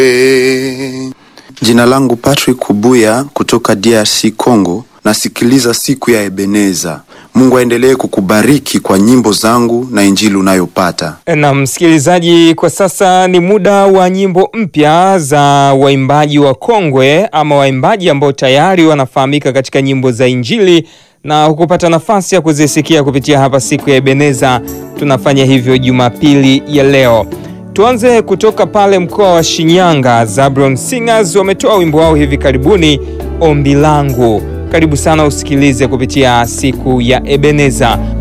Jina langu Patrick Kubuya kutoka DRC Congo. Nasikiliza siku ya Ebeneza. Mungu aendelee kukubariki kwa nyimbo zangu na injili unayopata. Na msikilizaji, kwa sasa ni muda wa nyimbo mpya za waimbaji wa kongwe ama waimbaji ambao tayari wanafahamika katika nyimbo za injili na hukupata nafasi ya kuzisikia kupitia hapa siku ya Ebeneza. Tunafanya hivyo Jumapili ya leo. Tuanze kutoka pale mkoa wa Shinyanga. Zabron Singers wametoa wimbo wao hivi karibuni, Ombi Langu. Karibu sana usikilize kupitia siku ya Ebeneza.